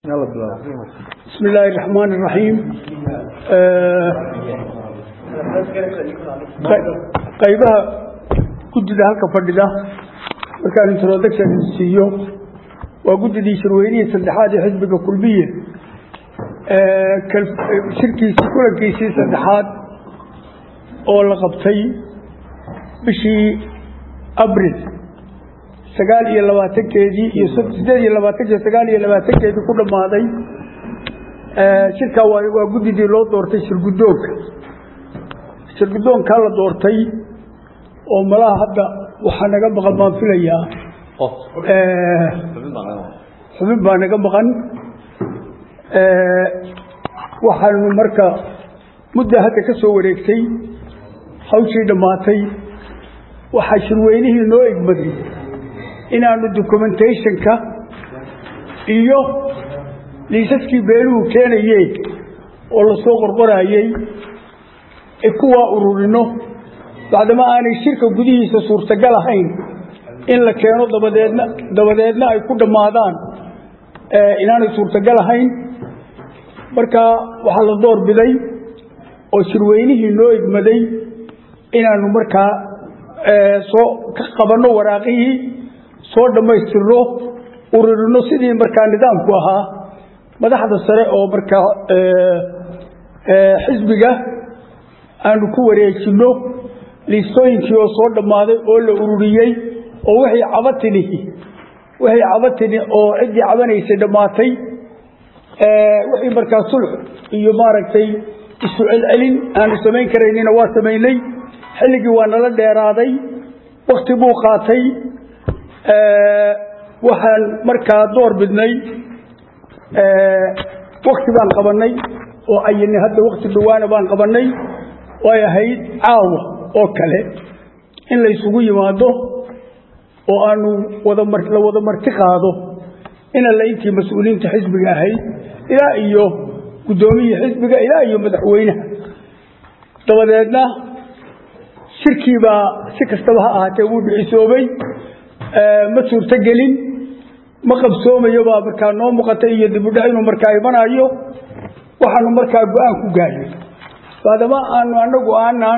بسم الله الرحمن الرحيم qaybaha guddida halka fadhida markaan introduction siiyo waa guddidii shirweynihii saddexaad ee xisbiga kulmiye shirkiisii kulankiisii saddexaad oo la qabtay bishii abril sagaal iyo labaatankeedii iyo sideed iyo labaatanke sagaal iyo labaatankeedii ku dhammaaday shirkaa waa waa guddidii loo doortay shirguddoonka shirguddoonkaa la doortay oo malaha hadda waxaa naga maqan baan filayaa xubin baa naga maqan waxaanu marka mudda hadda ka soo wareegtay hawshii dhammaatay waxaa shirweynihii noo egmaday inaanu documentationka iyo liisaskii beeluhu keenayeen oo lasoo qorqoraayey kuwaa ururino bacdama aanay shirka gudihiisa suurtagal ahayn in la keeno dabadeedna dabadeedna ay ku dhammaadaan inaanay suurtagal ahayn marka waxaa la door biday oo shirweynihii noo egmaday inaanu markaa soo ka qabanno waraaqihii soo dhammaystirno ururino sidii markaa nidaamku ahaa madaxda sare oo markaa xisbiga aanu ku wareejinno liistooyinkii oo soo dhammaaday oo la ururiyey oo wixii cabatini wixii cabatini oo ciddii cabanaysay dhammaatay wixii markaa sulx iyo maaragtay isu celcelin aanu samayn karaynina waa samaynay xilligii waa nala dheeraaday wakti buu qaatay waxaan markaa door bidnay wakti baan qabannay oo ayini hadda wakti dhawaana baan qabannay ay ahayd caawa oo kale in laysugu yimaado oo aanu wadala wada marti qaado in alla intii mas-uuliyiinta xisbiga ahayd ilaa iyo guddoomiyii xisbiga ilaa iyo madaxweynaha dabadeedna shirkii baa si kastaba ha ahaatee wuu dhicisoobay ma suurtogelin ma qabsoomayo baa markaa noo muuqata iyo dibudhac inuu markaa imanayo waxaanu markaa go-aan ku gaarnay maadama aanu anagu aanaan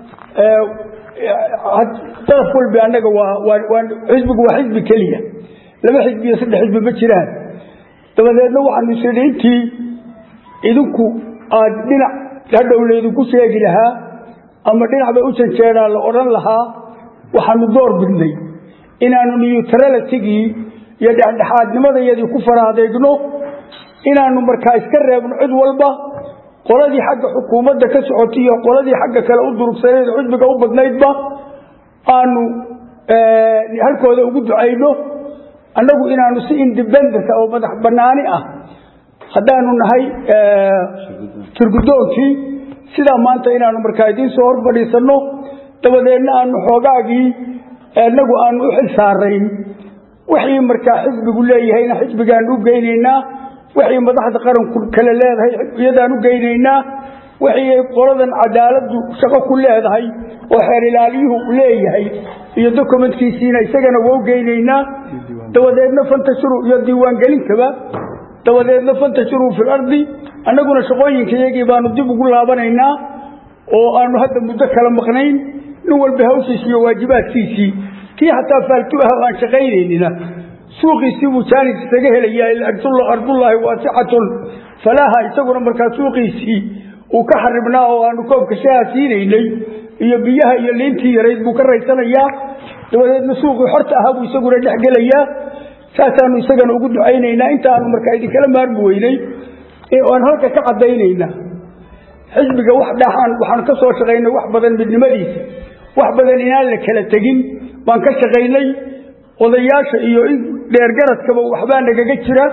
daraf walbi annaga waa xisbigu waa xisbi keliya laba xisbi iyo saddex xisbi ma jiraan dabadeedna waxaanu isidhi intii idinku aad dhinac hadhow laydinku sheegi lahaa ama dhinac bay u janjeedaan la odhan lahaa waxaanu door bidnay inaanu niyutralatigii iyo dhexdhexaadnimadayadii ku faraadeegno inaanu markaa iska reebno cid walba qoladii xagga xukuumadda ka socotay iyo qoladii xagga kale u durugsaneed xisbiga u badnaydba aanu halkooda ugu ducayno annagu inaanu si independent oo madax bannaani ah haddaanu nahay shirgudoonkii sidaa maanta inaanu markaa idiin soo hor fadhiisanno dabadeedna aanu xoogaagii inagu aanu u xil saarayn wixii markaa xisbigu leeyahayna xisbigaan u geynaynaa wixii madaxda qaranku kale leedahay iyadaan u geynaynaa wixii qoladan cadaaladdu shaqo ku leedahay oo xeer ilaaliyuhu leeyahay iyo dokumentkiisiina isagana waa u geynaynaa dabadeedna fantashiruu iyo diiwaangelinkaba dabadeedna fantashiruu fil ardi annaguna shaqooyinka iyagii baanu dib ugu laabanaynaa oo aanu hadda muddo kala maqnayn nin walba hawshiis iyo waajibaadkiisii kii xataa faaltu ah aan shaqaynaynina suuqiisii buu jaanis isaga helayaa ardullaahi waasicatun falaaha isaguna markaa suuqiisii uu ka xaribnaa oo aanu koobka shaha siinaynay iyo biyaha iyo liintii yarayd buu ka raysanayaa dabadeedna suuqii xorta ahaa buu isaguna dhex gelayaa saasaanu isagana ugu ducaynaynaa intaanu markaa idinkala maarmi weynay oan halka ka caddaynayna xisbiga wax dhaxaan waxaanu ka soo shaqaynay wax badan midnimadiisa wax badan inaan la kala tegin baan ka shaqaynay odayaasha iyo in dheergaradkaba waxbaa nagaga jira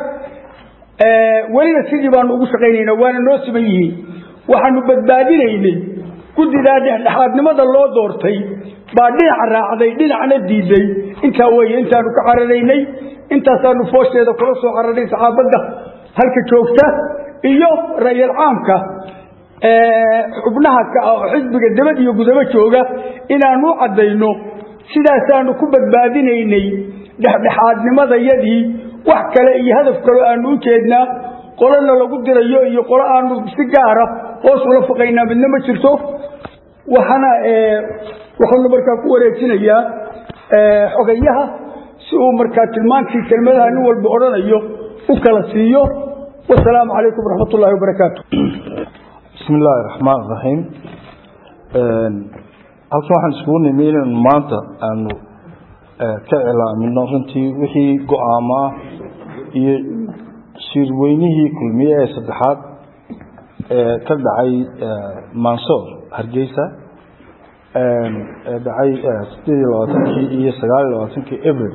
welina sidii baanu ugu shaqaynaynaa waana noo siman yihiin waxaanu badbaadinaynay guddidaa dhexdhexaadnimada loo doortay baa dhinaca raacday dhinacna diiday intaa weye intaanu ka cararaynay intaasaanu foosheeda kula soo cararay saxaabadda halka joogta iyo ra'yal caamka xubnaha ka ah oo xisbiga dabad iyo gudabo jooga inaanu u caddayno sidaasaanu ku badbaadinaynay dhexdhexaadnimadayadii wax kale iyo hadaf kaleo aanu u jeednaa qolana lagu dirayo iyo qolo aanu si gaara hoos ula faqaynaa midna ma jirto waxaana waxaanu markaa ku wareejinayaa xogayaha si uu markaa tilmaantii kelmadaha nin walba odhanayo u kala siiyo wasalaamu calaykum waraxmat ullahi wabarakaatu bismi illaahi raxmaan raxiim halkan waxaan iskugu nimi inaynu maanta aanu ka cilaamino runtii wixii go-aamo ah iyo shirweynihii kulmiye ee saddexaad ee ka dhacay mansoor hargeysa ee dhacay sideed iyo labaatankii iyo sagaal iyo labaatankii abril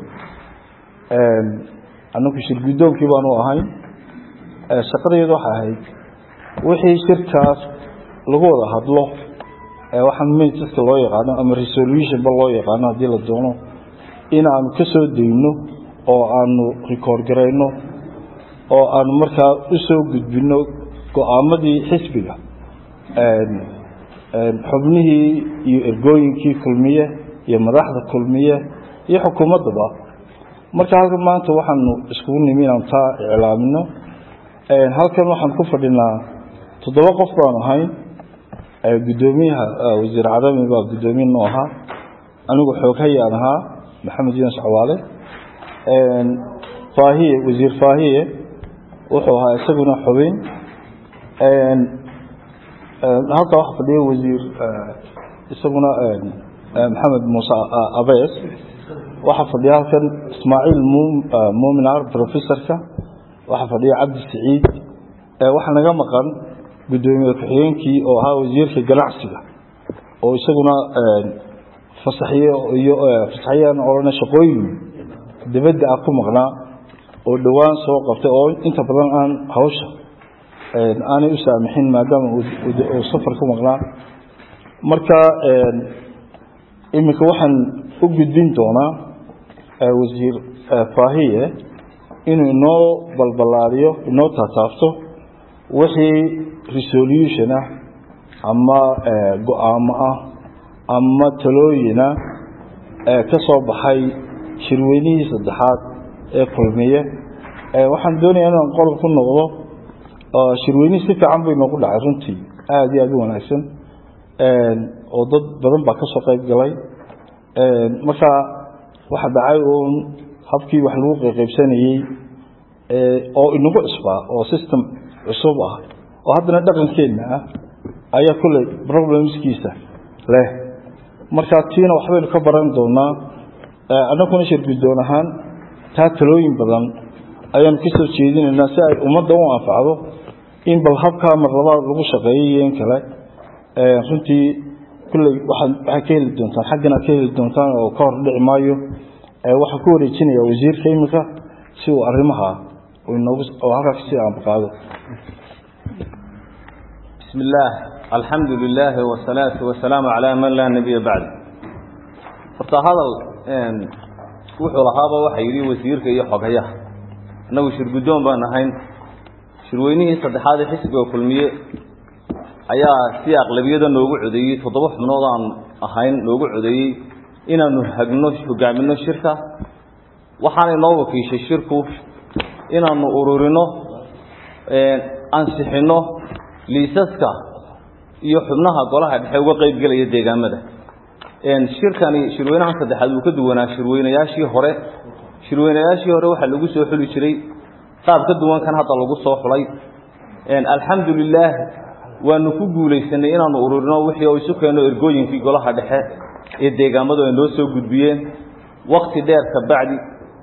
anagu shir guddoonkii baanu ahayn shaqadeedu waxay ahayd wixii shirkaas lagu wada hadlo waxaan miniteska loo yaqaano ama resolutionba loo yaqaano haddii la doono in aanu ka soo dayno oo aanu record garayno oo aanu markaa u soo gudbino go-aamadii xisbiga xubnihii iyo ergooyinkii kulmiye iyo madaxda kulmiye iyo xukuumaddaba marka halkan maanta waxaanu iskugu nimi inaanu taa iclaamino halkan waxaan ku fadhinaa toddoba qof baanu ahayn guddoomiyaha wasiir cadami baa guddoomiye noo ahaa anigu xooghayaan ahaa maxamed yuunus cawaale faahiye wasiir faahiye wuxuu ahaa isaguna xubin halkaa waxa fadhiya wasiir isaguna maxamed muuse abees waxaa fadhiya halkan ismaaciil muminar professorka waxaa fadhiya cabdi saciid waxaa naga maqan guddoomiye ku-xigeenkii oo ahaa wasiirka ganacsiga oo isaguna fasaxiye iyo fasaxiyaan odhana shaqooyin dibadda ah ku maqnaa oo dhowaan soo qabtay oo inta badan aan hawsha aanay u saamixin maadaama uu safar ku maqnaa marka iminka waxaan u gudbin doonaa wasiir faahiye inuu inoo balballaariyo inoo taataabto wixii resolution ah ama go-aamo ah ama talooyina ka soo baxay shirweynihii saddexaad ee kulmiye waxaan doonayaa inaan qodob ku noqdo shirweynihii si fiican bay noogu dhacay runtii aada iyo aada u wanaagsan oo dad badan baa ka soo qayb galay marka waxa dhacay uun habkii wax lagu qeybsanayey oo inagu cusbaa oo system cusub ah oo haddana dhaqankeenna ah ayaa kulley problemskiisa leh marka tiina waxbaynu ka baran doonaa annaguna shir guddoon ahaan taa talooyin badan ayaanu ka soo jeedinaynaa si ay ummadda u anfacdo in bal habkaa marlabaad lagu shaqeeyay iyo in kale runtii kulley waxaad waxaad ka heli doontaan xaggana ka heli doontaan oo ka hor dhici maayo waxaan ku wareejinayaa wasiirka iminka si uu arrimaha inoogu oo halkaa kasii aanbaqaado بسم الله الحمد لله والصلاة والسلام على من لا نبي بعد horta hadal wuxuu lahaaba waxa yidhi wasiirka iyo xogayaha annagu shir guddoon baan ahayn shirweynihii saddexaad ee xisbiga kulmiye ayaa si aqlabiyada noogu codeeyey toddoba xubnood aan ahayn noogu codeeyey inaanu hagno hogaamino shirka waxaana inoo wakiishay shirku inaanu ururino ansixino liisaska iyo xubnaha golaha dhexe uga qayb gelaya deegaamada shirkani shirweynaha saddexaad uu ka duwanaa shirweynayaashii hore shirweynayaashii hore waxaa lagu soo xuli jiray qaab ka duwan kan hadda lagu soo xulay alxamdu lilaah waanu ku guulaysanay inaanu ururino wixii oo isu keenno ergooyinkii golaha dhexe ee deegaamadu ay noo soo gudbiyeen wakti dheer ka bacdi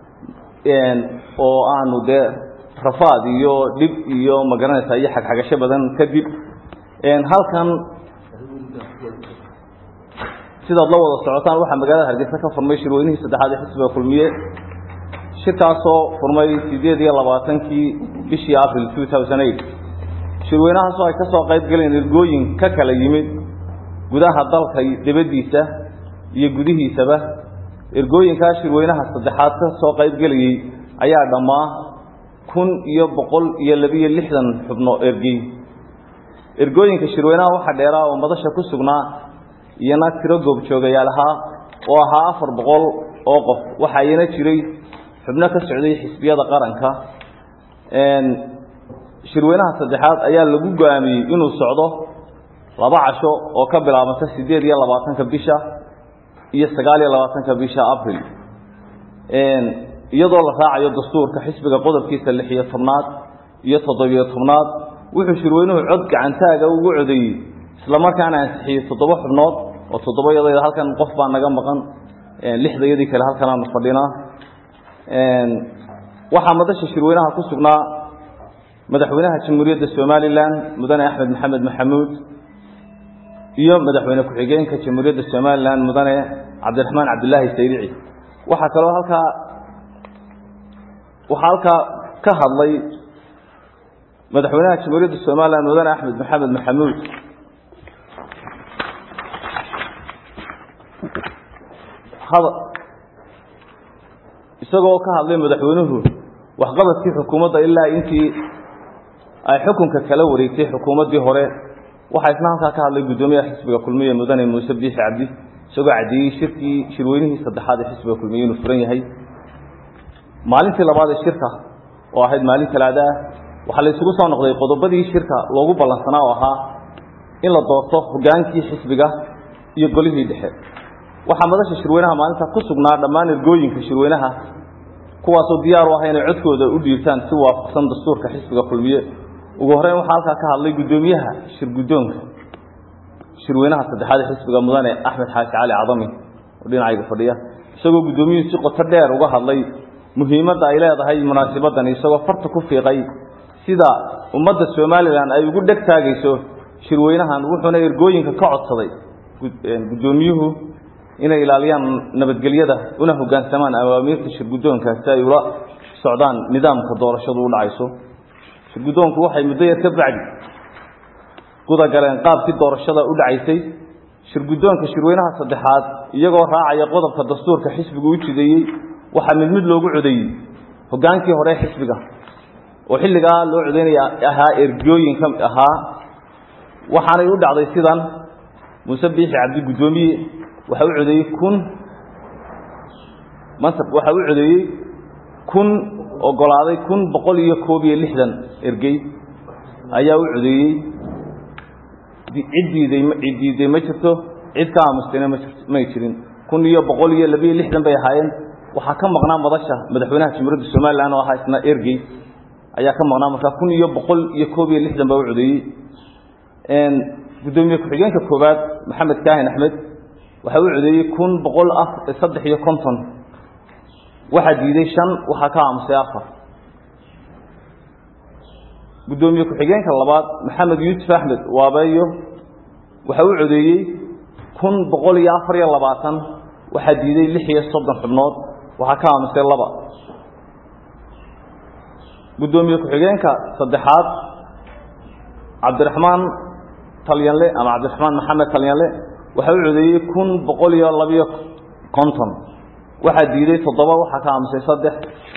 oo aanu dee rafaad iyo dhib iyo magaranaysa iyo xagxagasho badan kadib halkan sidaad la wada socotaan waxaa magaalada hargeysa ka furmay shirweynihii saddexaad ee xisbiga kulmiye shirkaasoo furmay sideed iyo labaatankii bishii april two thousand eight shirweynahaasoo ay ka soo qayb galeen ergooyin ka kala yimid gudaha dalka dibaddiisa iyo gudihiisaba ergooyinkaa shirweynaha saddexaad ka soo qayb gelayey ayaa dhammaa kun iyo boqol iyo labiyo lixdan xubno ergey ergooyinka shirweynaha waxaa dheeraa oo madasha ku sugnaa iyana tiro goobjoogayaal ahaa oo ahaa afar boqol oo qof waxaa iyana jiray xubno ka socday xisbiyada qaranka shirweynaha saddexaad ayaa lagu go-aamiyey inuu socdo laba casho oo ka bilaabanta siddeed iyo labaatanka bisha iyo sagaal iyo labaatanka bisha abril iyadoo la raacayo dastuurka xisbiga qodobkiisa lix iyo tobnaad iyo toddobiyo tobnaad wuxuu shirweynuhu cod gacantaaga ugu codeeyey islamarkaana ansixiyey toddoba xubnood oo toddobaiyadeeda halkan qof baa naga maqan lixdayadii kale halkan aanu fadhinaa waxaa madasha shirweynaha ku sugnaa madaxweynaha jamhuuriyadda somalilan mudane axmed maxamed maxamuud iyo madaxweyne ku-xigeenka jamhuuriyadda somalilan mudane cabdiraxmaan cabdilaahi sayrici waxaa kaloo halkaa waxaa halkaa ka hadlay madaxweynaha jamhuuriyadda somalilan mudane axmed maxamed maxamuud isagoo ka hadlay madaxweynuhu waxqabadkii xukuumadda ilaa intii ay xukunka kala wareegtay xukuumaddii hore waxaa isna halkaa ka hadlay guddoomiyaha xisbiga kulmiye mudane muuse biixi cabdi isagoo caddeeyey shirkii shirweynihii saddexaad ee xisbiga kulmiye inuu furan yahay maalintii labaad ee shirka oo ahayd maalin talaada ah waxaa la isugu soo noqday qodobadii shirka loogu ballansanaa oo ahaa in la doorto hogaankii xisbiga iyo golihii dhexe waxaa madasha shirweynaha maalinta ku sugnaa dhammaan ergooyinka shirweynaha kuwaasoo diyaar u ah inay codkooda u dhiibtaan si waafaqsan dastuurka xisbiga kulmiye ugu horreyn waxaa halkaa ka hadlay guddoomiyaha shirguddoonka shirweynaha saddexaad ee xisbiga mudane axmed xaashi cali cadami oo dhinacayga fadhiya isagoo guddoomiyuhu si qoto dheer uga hadlay muhiimadda ay leedahay munaasabaddan isagoo farta ku fiiqay sida ummadda somalilan ay ugu dheg taagayso shirweynahan wuxuuna ergooyinka ka codsaday guddoomiyuhu inay ilaaliyaan nabadgelyada una hoggaansamaan awaamiirta shirguddoonka si ay ula socdaan nidaamka doorashadu u dhacayso shirguddoonku waxay muddo yar ka bacdi guda galeen qaabkii doorashada u dhacaysay shirguddoonka shirweynaha saddexaad iyagoo raacaya qodobka dastuurka xisbigu u jideeyey waxaa mid mid loogu codeeyey hoggaankii hore xisbiga oo xilligaa loo codeynaya ahaa ergooyinka ahaa waxaanay u dhacday sidan muuse biixi cabdi guddoomiye waxa u codeeyey kun mansab waxa u codeeyey kun ogolaaday kun boqol iyo koob iyo lixdan ergey ayaa u codeeyey cid diiday cid diiday ma jirto cid ka aamustayna ma jirto may jirin kun iyo boqol iyo labiyo lixdan bay ahaayeen waxaa ka maqnaa madasha madaxweynaha jamhuuriyadda somalilan oo ahaa isna ergey ayaa ka maqnaa markaa kun iyo boqol iyo koob iyo lixdan baa u codeeyey guddoomiye ku-xigeenka koowaad maxamed kaahin axmed waxa u codeeyey kun boqol saddex iyo konton waxaa diiday shan waxaa ka aamusay afar guddoomiye ku-xigeenka labaad maxamed yuusuf axmed waabeeyo waxa u codeeyey kun boqol iyo afar iyo labaatan waxaa diiday lix iyo soddon xubnood waxaa ka aamusay laba guddoomiye ku-xigeenka saddexaad cabdiraxmaan talyanle ama cabdiraxmaan maxamed talyanle waxa u codeeyey kun boqol iyo labiyo konton waxaa diiday toddoba waxaa ka aamusay saddex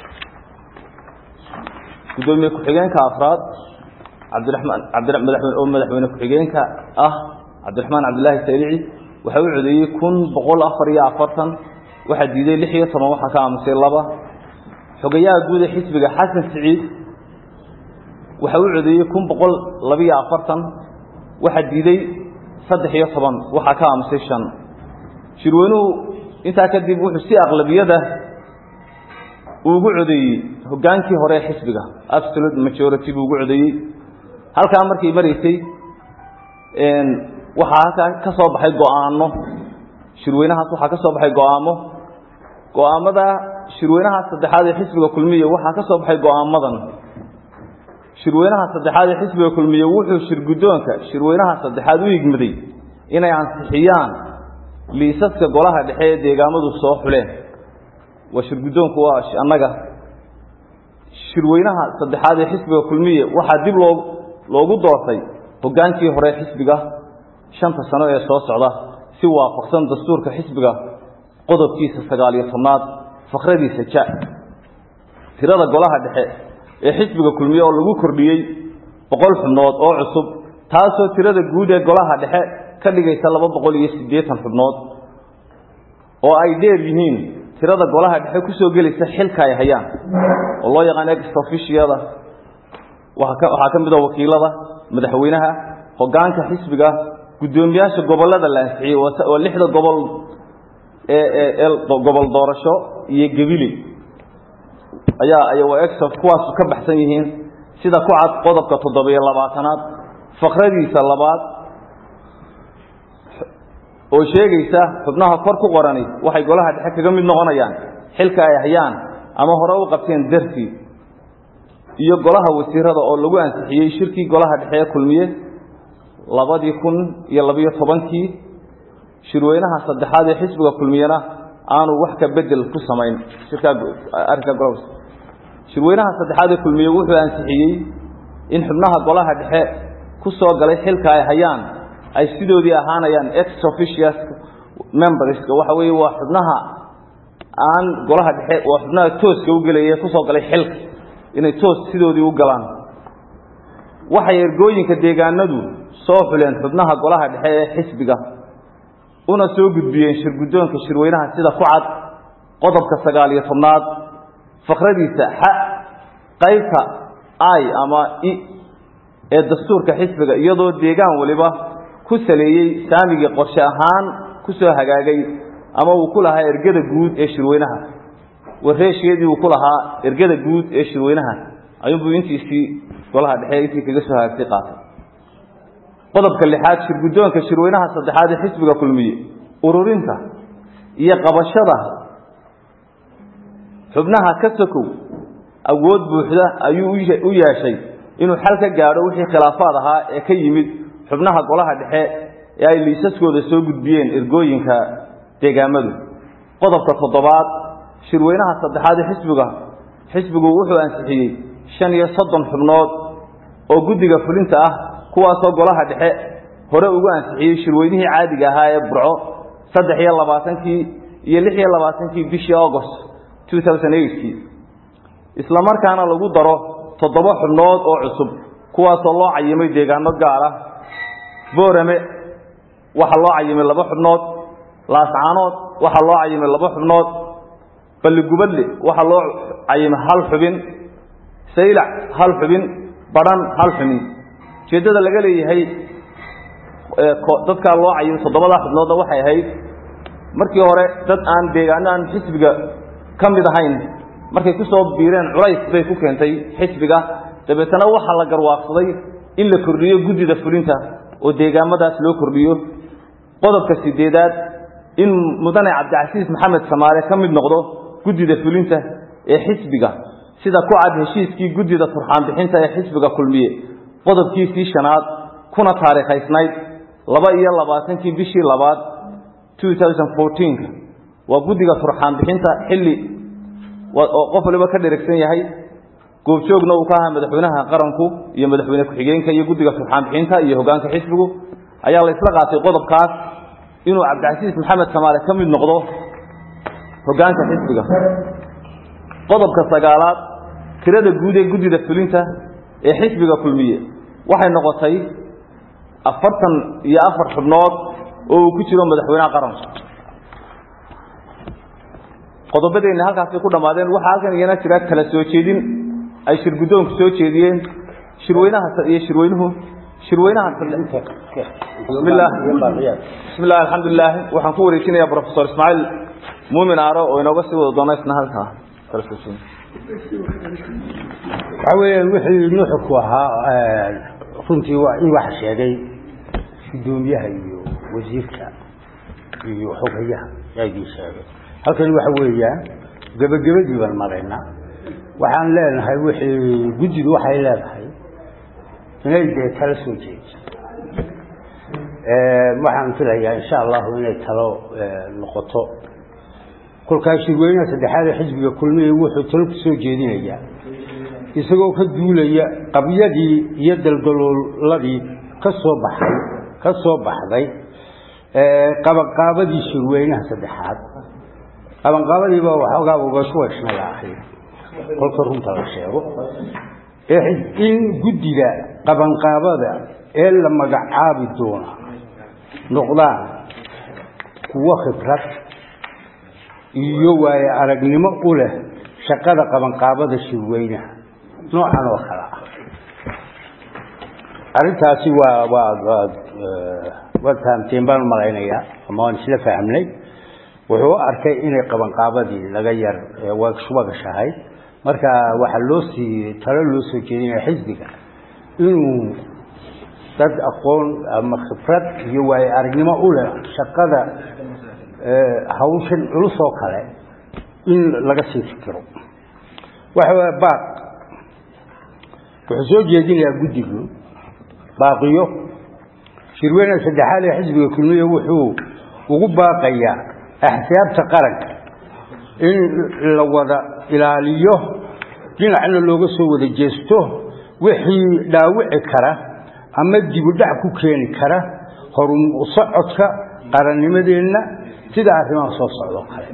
guddoomiye ku-xigeenka afraad cabdiraxmaan cabdimadaxweyne oo madaxweyne ku-xigeenka ah cabdiraxmaan cabdillaahi saylici waxa u codeeyey kun boqol afar iyo afartan waxaa diiday lix iyo toban waxaa ka aamusay laba xogayaha guud ee xisbiga xasan siciid waxa u codeeyey kun boqol labiyo afartan waxaa diiday saddex iyo toban waxaa ka aamusay shan shirweynuhu intaa kadib wuxuu si aqlabiyada ugu codeeyey hoggaankii hore ee xisbiga absolute majority buu ugu codeeyey halkaa markay maraysay waxaa halkaa ka soo baxay go-aano shirweynahaas waxaa ka soo baxay go-aamo go-aamada shirweynaha saddexaad ee xisbiga kulmiye waxaa ka soo baxay go-aamadan shirweynaha saddexaad ee xisbiga kulmiye wuxuu shirguddoonka shirweynaha saddexaad u higmaday inay ansixiyaan liisaska golaha dhexe ee deegaamadu soo xuleen waa shirguddoonku waa annaga shirweynaha saddexaad ee xisbiga kulmiye waxaa dib loo loogu doortay hoggaankii hore xisbiga shanta sano ee soo socda si waafaqsan dastuurka xisbiga qodobkiisa sagaal iyo tobnaad fakradiisa ja tirada golaha dhexe ee xisbiga kulmiye oo lagu kordhiyey boqol xubnood oo cusub taasoo tirada guud ee golaha dhexe ka dhigaysa laba boqol iyo siddeetan xubnood oo ay dheer yihiin tirada golaha dhexe kusoo gelaysa xilka ay hayaan oo loo yaqaan ex officiada waxaa ka mid a wakiilada madaxweynaha hogaanka xisbiga guddoomiyaasha gobolada la ansixiyey oo lixda gobol ee gobol doorasho iyo gebili ayaa waa ex kuwaas ka baxsan yihiin sida ku cad qodobka toddobiyo labaatanaad faqradiisa labaad oo sheegaysa xubnaha kor ku qorani waxay golaha dhexe kaga mid noqonayaan xilka ay hayaan ama hore u qabteen dartii iyo golaha wasiirada oo lagu ansixiyey shirkii golaha dhexe ee kulmiye labadii kun iyo labiyo tobankii shirweynaha saddexaad ee xisbiga kulmiyena aanu wax ka bedel ku samayn shirkaa arrinka golaha shirweynaha saddexaad ee kulmiye wuxuu ansixiyey in xubnaha golaha dhexe ku soo galay xilka ay hayaan ay sidoodii ahaanayaan ex officials memberska waxa weeye waa xubnaha aan golaha dhexe waa xubnaha tooska u gelaya kusoo galay xilka inay toos sidoodii u galaan waxay ergooyinka deegaanadu soo xuleen xubnaha golaha dhexe ee xisbiga una soo gudbiyeen shirguddoonka shirweynaha sida ku cad qodobka sagaal iyo tobnaad fakradiisa xa qaybta i ama i ee dastuurka xisbiga iyadoo deegaan waliba ku saleeyey saamigii qorshe ahaan ku soo hagaagay ama uu ku lahaa ergada guud ee shirweynaha wareesheedii uu ku lahaa ergada guud ee shirweynaha ayuunbuu intiisii golaha dhexe intii kaga soo hagaagtay qaatay qodobka lixaad shirguddoonka shirweynaha saddexaad ee xisbiga kulmiye ururinta iyo qabashada xubnaha ka sokow awood buuxda ayuu u yeeshay inuu xal ka gaadho wixii khilaafaad ahaa ee ka yimid xubnaha golaha dhexe ee ay liisaskooda soo gudbiyeen ergooyinka deegaamadu qodobka toddobaad shirweynaha saddexaad ee xisbiga xisbigu wuxuu ansixiyey shan iyo soddon xubnood oo guddiga fulinta ah kuwaasoo golaha dhexe hore ugu ansixiyey shirweynihii caadiga ahaa ee burco saddex iyo labaatankii iyo lix iyo labaatankii bishii august two thousand eightkii isla markaana lagu daro toddoba xubnood oo cusub kuwaasoo loo cayimay deegaano gaar ah boorame waxaa loo cayimay laba xubnood laascaanood waxaa loo cayimay laba xubnood balligubadle waxaa loo cayimay hal xubin saylac hal xubin badhan hal xubin ujeeddada laga leeyahay dadkaa loo cayimay toddobadaa xubnoodna waxay ahayd markii hore dad aan deegaano aan xisbiga ka mid ahayn markay ku soo biireen culays bay ku keentay xisbiga dabeetana waxaa la garwaaqsaday in la kordhiyo guddida fulinta oo deegaamadaas loo kordhiyo qodobka sideedaad in mudane cabdicasiis maxamed samaale ka mid noqdo guddida fulinta ee xisbiga sida ku cad heshiiskii guddida turxaanbixinta ee xisbiga kulmiye qodobkiisii shanaad kuna taariikhaysnayd laba iyo labaatankii bishii labaad two thousand fourteenka waa guddiga turxaanbixinta xilli oo qof waliba ka dheragsan yahay goobjoogna uu ka ahaa madaxweynaha qaranku iyo madaxweyne ku-xigeenka iyo guddiga turxaanbixinta iyo hogaanka xisbigu ayaa la isla qaatay qodobkaas inuu cabdicasiis maxamed samaale ka mid noqdo hogaanka xisbiga qodobka sagaalaad tirada guud ee guddida fulinta ee xisbiga kulmiye waxay noqotay afartan iyo afar xubnood oo uu ku jiro madaxweynaha qaranku qodobadeenna halkaasay ku dhammaadeen waxaa halkan iyana jira kala soo jeedin ay shirguddoonku soo jeediyeen shirweynaha iyo shirweynuhu shirweynaha bismillah bismillah alxamdulilah waxaan ku wareejinayaa professor ismaaciil muumin aaro oo inooga sii wada doona isna halkaa kala soo jeedin waxaa weeyaan wixii nuxurku ahaa runtii waa in waxa sheegay guddoomiyaha iyo wasiirka iyo xogayaha yaa idin sheegay halkan waxa weeyaan gebagabadii baan maraynaa waxaan leenahay wixii guddidu waxay leedahay inay dee talo soo jeediso waxaan filayaa insha allahu inay talo noqoto kolkaas shirweynaha saddexaad ee xisbiga kulmiya wuxuu talo ku soo jeedinayaa isagoo ka duulaya qabyadii iyo daldalooladii ka soo baxay ka soo baxday qabanqaabadii shirweynaha saddexaad qabanqaabadiiba waxoogaa ugashwashnaya ahayd kolka runta la sheego in guddiga qabanqaabada ee la magacaabi doona noqdaan kuwo khibrad iyo waaye aragnimo u leh shaqada qabanqaabada shirweynaha noocan oo kale ah arrintaasi waa waa waad waad fahamteen baan umalaynayaa ama waan isla fahmnay wuxuu u arkay inay qabanqaabadii laga yar wagashahay marka waxaa loo sii talo loo soo jeedinaya xisbiga inuu dad aqoon ama khibrad iyo waaye aragnimo u leh shaqada hawshan culus oo kale in laga sii fikiro waxa waye baaq wuxuu soo jeedinayaa guddigu baaqiyo shirweynaha saddexaad ee xisbiga kulmiye wuxuu ugu baaqayaa axsaabta qaranka in la wada ilaaliyo dhinacna looga soo wada jeesto wixii dhaawici kara ama dibudhac ku keeni kara horu socodka qarannimadeenna sida arrimaha soo socdoo kale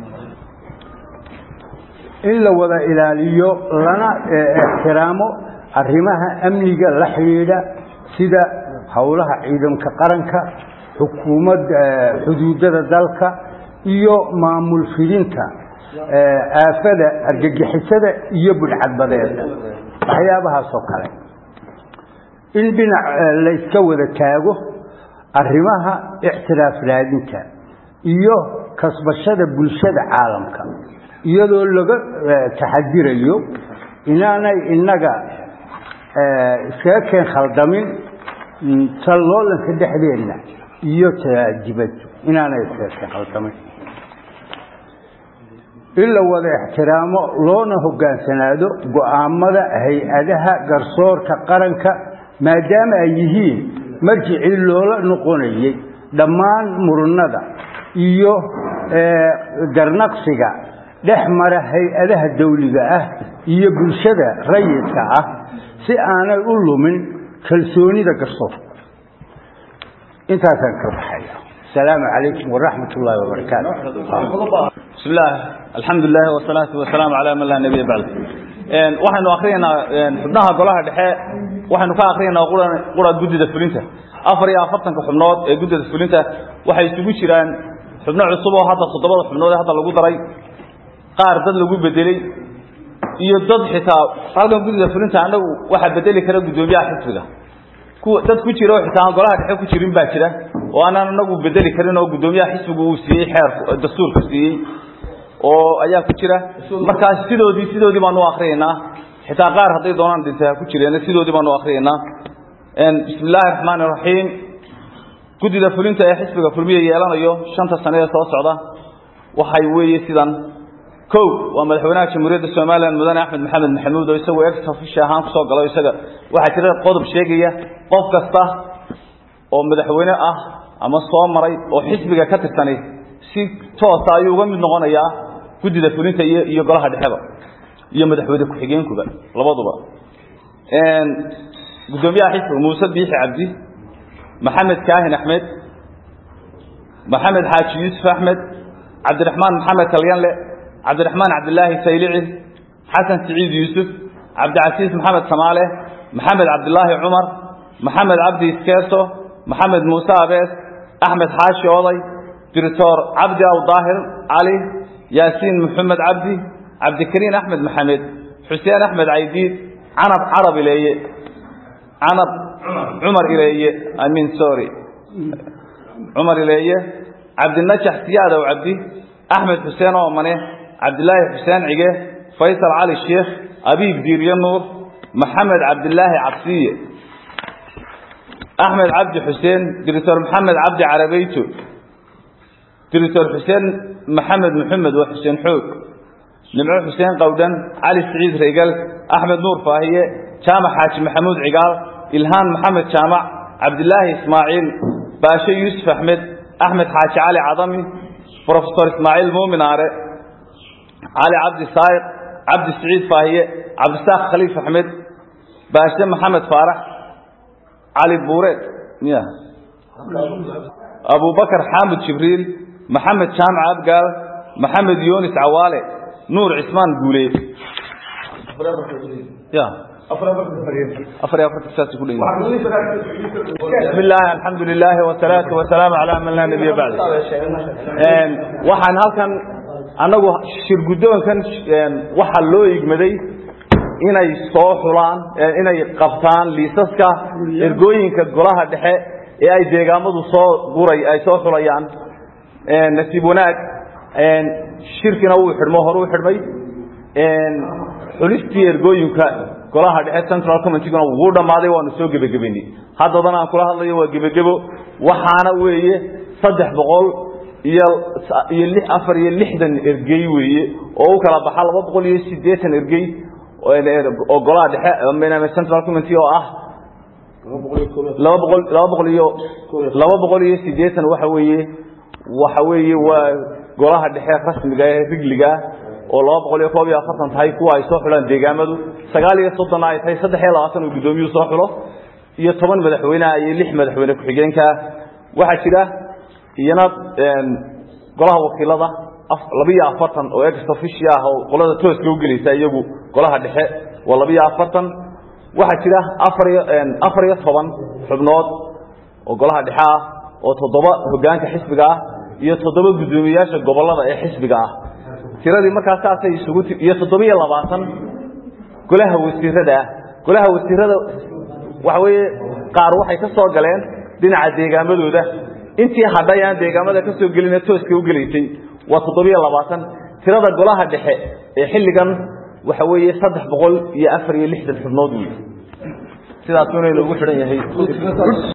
in la wada ilaaliyo lana ixtiraamo arrimaha amniga la xidhiidha sida howlaha ciidanka qaranka xukuumad xuduudada dalka iyo maamul fidinta aafada argagixisada iyo budhcadbadeeda waxyaabahaasoo kale in dhinac layska wada taago arrimaha ictiraaf raadinta iyo kasbashada bulshada caalamka iyadoo laga taxadirayo inaanay innaga iskaga keen khaldamin talloolanka dhexdeenna iyo dibaddu inaanay iskaga keen khaldamin in la wada ixtiraamo loona hoggaansanaado go'aamada hay-adaha garsoorka qaranka maadaama ay yihiin marjicii loola noqonayay dhammaan murunada iyo garnaqsiga dhex mara hay-adaha dawliga ah iyo bulshada rayidka ah si aanay u lumin kalsoonida garsoorka intaasaan ka baxaya asalaamu calaykum waraxmat ullaahi wabarakaatu بسم الله الحمد لله والصلاة والسلام على من لا نبي بعد waxaynu akhrinaynaa xubnaha golaha dhexe waxaynu ka akhrinaynaa qura guddida fulinta afar iyo afartanka xubnood ee guddida fulinta waxay isugu jiraan xubno cusub oo hadda toddobada xubnood ee hadda lagu daray qaar dad lagu bedelay iyo dad xitaa halkan guddida fulinta annagu waxaa bedeli kara guddoomiyaha xisbiga kuwa dad ku jira oo xitaa aan golaha dhexe ku jirin baa jira oo aanaan anagu bedeli karin oo guddoomiyaha xisbigu uu siiyey xeer dastuurka siiyey oo ayaa ku jira markaas sidoodii sidoodii baanu akhriyaynaa xitaa qaar hadday doonaan dhintay ha ku jireen sidoodii baanu akhriyaynaa bismi illaahi raxmaani raxiim guddida fulinta ee xisbiga kulmiya yeelanayo shanta sane ee soo socda waxay weeye sidan kow waa madaxweynaha jamhuuriyadda somalilan mudane axmed maxamed maxamuud oo isagoo ex official ahaan kusoo galo isaga waxaa jira qodob sheegaya qof kasta oo madaxweyne ah ama soo maray oo xisbiga ka tirsani si toosa ayuu uga mid noqonayaa guddida fulinta iyo iyo golaha dhexeba iyo madaxweyne ku-xigeenkuba labaduba guddoomiyaha xisbiga muuse biixi cabdi maxamed kaahin axmed maxamed xaaji yuusuf axmed cabdiraxmaan maxamed kalyanle cabdiraxmaan cabdilaahi saylici xasan siciid yuusuf cabdicasiis maxamed samaale maxamed cabdilaahi cumar maxamed cabdi iskeeso maxamed muuse abees axmed xaashi oday director cabdi aw daahir cali yaasiin maxamed cabdi cabdikariin axmed maxamed xuseen axmed caydiid canab carab ileeye canab cumar ileeye amin sorry cumar ileeye cabdinajax siyaadow cabdi axmed xuseen oomane cabdilaahi xuseen cige faysal cali sheekh abiib diiryo nuur maxamed cabdilaahi cabsiye axmed cabdi xuseen director maxamed cabdi carabeyto director xuseen maxamed maxamed waa xuseen xoog nimco xuseen qowdhan cali siciid reegal axmed nuur faahiye jaamac xaaji maxamuud cigaal ilhaan maxamed jaamac cabdilaahi ismaaciil baashe yuusuf axmed axmed xaaji cali cadami brofesor ismaaciil muumin aare cali cabdi saayiq cabdi siciid faahiye cabdisaaq khaliif axmed baashe maxamed faarax cali buureed ya abubakar xaamud jibriil maxamed jaamac abgaal maxamed yunis cawaale nuur cismaan guule ya afar iyo afarta saas ku dhan بسم الله الحمد لله والصلاة والسلام على من لا نبي بعد waxaan halkan annagu shir guddoonkan waxaa loo igmaday inay soo xulaan inay qabtaan liisaska ergooyinka golaha dhexe ee ay deegaamadu soo guray ay soo xulayaan nasiib wanaag shirkina wuu xidhmo hore u xidhmay xulistii ergooyinka golaha dhexe central committeeguna wuu dhammaaday waanu soo gebagabaynay haddadan aan kula hadlayo waa gebagebo waxaana weeye saddex boqol iyo iyo li afar iyo lixdan ergey weeye oo u kala baxa laba boqol iyo siddeetan ergey oo golaha dhexe central committee oo ah laba boqol laba boqol iyo laba boqol iyo siddeetan waxa weeye waxa weeye waa golaha dhexe rasmiga ee rigliga oo laba boqol iyo koob iyo afartan tahay kuwa ay soo xulaan deegaamadu sagaal iyo soddonna ay tahay saddex iyo labaatan uu guddoomiyuhu soo xulo iyo toban madaxweyneha iyo lix madaxweyne ku-xigeenka waxaa jira iyana golaha wakiilada labiyo afartan oo ex offici ah oo qolada tooska u gelaysa iyagu golaha dhexe waa labiyo afartan waxaa jira afar iyo afar iyo toban xubnood oo golaha dhexe ah oo toddoba hoggaanka xisbiga ah iyo toddoba guddoomiyayaasha gobollada ee xisbiga ah tiradii markaas saasay isugu iyo toddobiyo labaatan golaha wasiirada ah golaha wasiirada waxa weeye qaar waxay ka soo galeen dhinaca deegaamadooda intii hadhay aan deegaamada ka soo gelina tooska u gelaysay waa toddobiyo labaatan tirada golaha dhexe ee xilligan waxa weeye saddex boqol iyo afar iyo lixdan xubnood wey sidaas inay loogu xidhan yahay